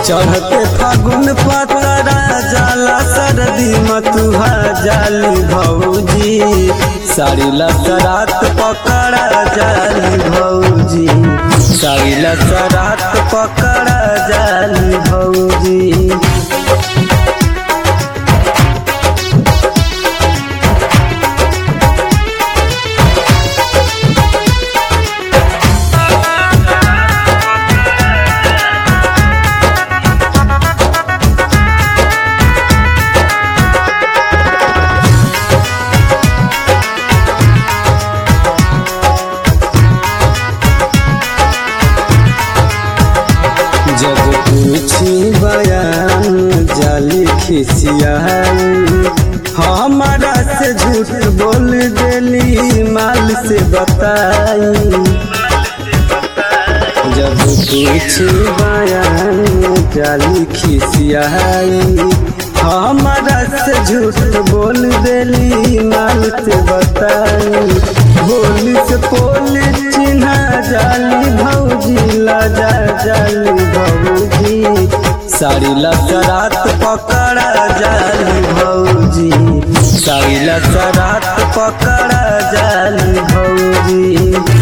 चढ़ते फागुन पतरा जाला सर्दी मतुहा जाली भौजी साड़ी लसरात पकड़ा जाली भौजी साड़ी लसरात पकड़ा जाली भौजी जब पूछी बयान जाली खिसियाई हमारा से झूठ बोल देली माल से बताई जब पूछी बयान जाली खिसियाई हमारा से झूठ बोल देली माल से बताई बोली से पोल चिन्हा जाली भौजी लाजा जाली भौजी साड़ी लसरात पकड़ा जाली भौजी साड़ी लसरात पकड़ा जाली भौजी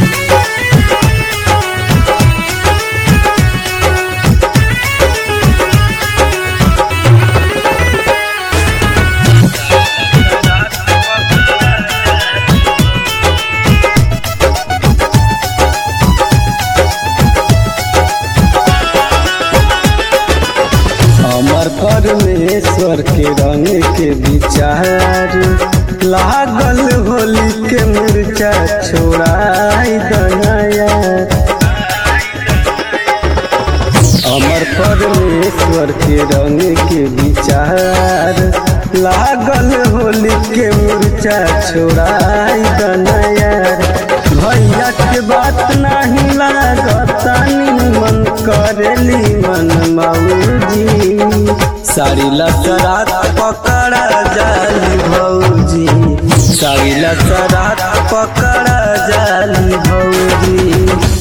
अमर परमेश्वर के रंग के विचार लागल होली के मुर्चा छोड़ाई दनाया अमर परमेश्वर के रंग के विचार लागल होली के मुर्चा छोड़ाई दनाया भैया के बात नहीं लागता मन करेली मन मौजी साड़ी लसरात पकड़ा जाली भौजी साड़ी लसरात पकड़ा जाली भौजी